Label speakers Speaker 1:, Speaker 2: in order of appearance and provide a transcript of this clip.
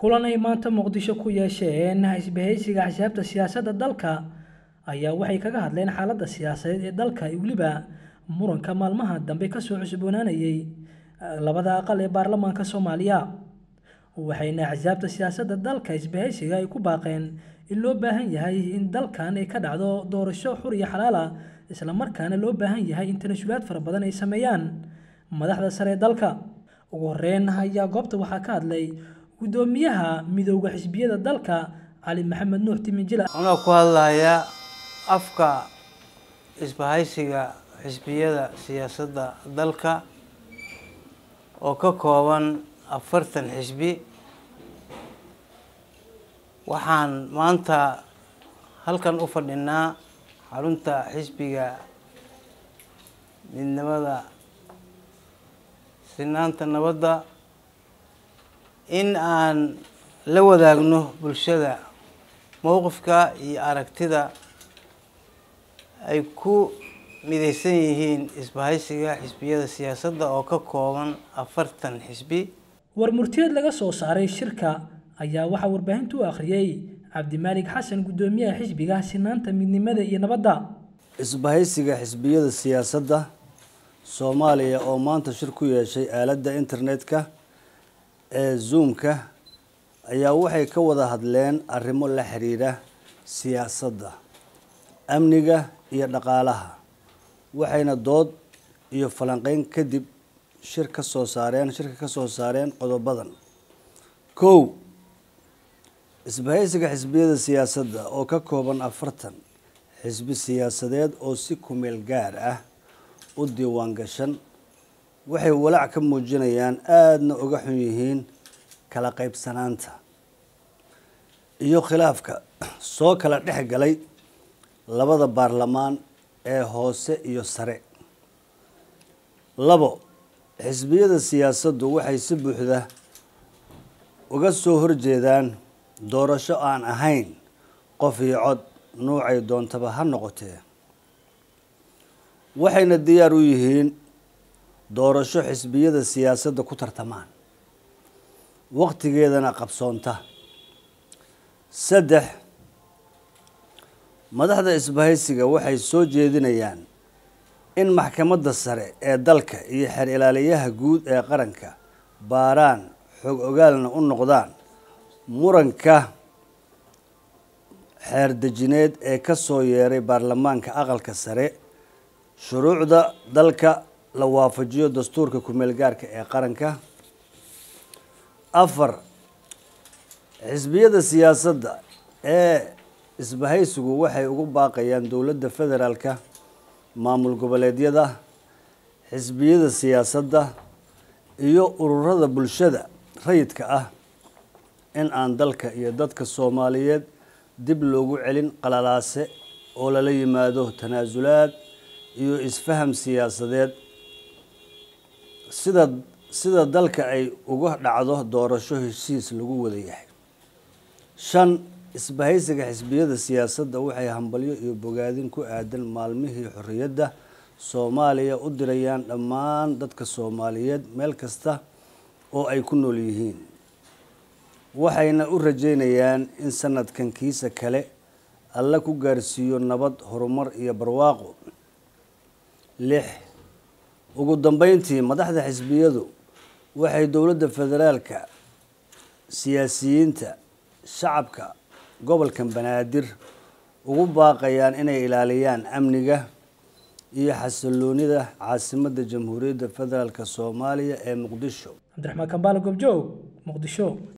Speaker 1: kulan ay maanta muqdisho ku yeesheen isbahaysiga axsaabta siyaasadda dalka ayaa waxay kaga hadleen xaaladda siyaasadeed ee dalka iyo weliba muranka maalmaha dambe kasoo cusboonaanayay labada aqal ee baarlamaanka soomaaliya waxayna axsaabta siyaasadda dalka isbahaysiga ay ku baaqeen in loo baahan yahay in dalkan ay ka dhacdo doorasho xur iyo xalaal ah islamarkaana loo baahan yahay in tanasulaad fara badan ay sameeyaan madaxda sare ee dalka ugu horeyn ayaa goobta waxaa ka hadlay gudoomiyaha midooda xisbiyada dalka cali maxamed nuux timijila
Speaker 2: anaa ku hadlayaa afka isbahaysiga xisbiyada siyaasadda dalka oo ka kooban afartan xisbi waxaan maanta halkan u fadhinaa xarunta xisbiga midnimada sinaanta nabadda in aan la wadaagno bulshada mowqifka iyo aragtida ay ku mideysan yihiin isbahaysiga xisbiyada siyaasadda oo ka kooban afartan xisbi
Speaker 1: war murtiyeed laga soo saaray shirka ayaa waxaa warbaahinta u akhriyey cabdimaalig xasan gudoomiyaha xisbiga sinaanta midnimada iyo nabadda
Speaker 3: isbahaysiga xisbiyada siyaasadda soomaaliya oo maanta shir ku yeeshay aaladda internetka ee zoomka ayaa waxay ka wada hadleen arrimo la xiriira siyaasadda amniga iyo dhaqaalaha waxayna dood iyo falanqeyn kadib shir ka soo saareen shirka ka soo saareen qodobadan kow isbahaysiga xisbiyada siyaasadda oo ka kooban afartan xisbi siyaasadeed oo si kumeel gaar ah u diiwaan gashan waxay walaac ka muujinayaan aadana uga xun yihiin kala qaybsanaanta iyo khilaafka soo kala dhex galay labada baarlamaan ee hoose iyo sare labo xisbiyada siyaasaddu waxay si buuxda uga soo horjeedaan doorasho aan ahayn qof iyo cod nuucay doontaba ha noqotee waxayna diyaar u yihiin doorasho xisbiyada siyaasadda ku tartamaan waqtigeedana qabsoonta saddex madaxda isbahaysiga waxay soo jeedinayaan in maxkamadda sare ee dalka iyo xeer ilaaliyaha guud ee qaranka baaraan xog ogaalna u noqdaan muranka xeer dejineed ee ka soo yeeray baarlamaanka aqalka sare shuruucda dalka la waafajiyo dastuurka kumeel gaarka ee qaranka afar xisbiyada siyaasadda ee isbahaysigu waxay ugu baaqayaan dowladda federaalka maamul goboleedyada xisbiyada siyaasadda iyo ururada bulshada rayidka ah in aan dalka iyo dadka soomaaliyeed dib loogu celin qalalaase oo lala yimaado tanaasulaad iyo isfaham siyaasadeed sida sida dalka ay uga dhacdo doorasho heshiis lagu wada yahay shan isbahaysiga xisbiyada siyaasadda waxay hambalyo iyo bogaadin ku aadan maalmihii xorriyadda soomaaliya u dirayaan dhammaan dadka soomaaliyeed meel kasta oo ay ku nool yihiin waxayna u rajeynayaan in sanadkan kiisa kale alla ku gaarsiiyo nabad horumar iyo barwaaqo lix ugu dambeyntii madaxda xisbiyadu waxay dowladda federaalka siyaasiyiinta shacabka gobolkan banaadir ugu baaqayaan inay ilaaliyaan amniga iyo xasiloonida caasimadda jamhuuriyadda federaalk soomaaliya ee muqdisho
Speaker 1: cabdiraxmaan kambaale goobjoog muqdisho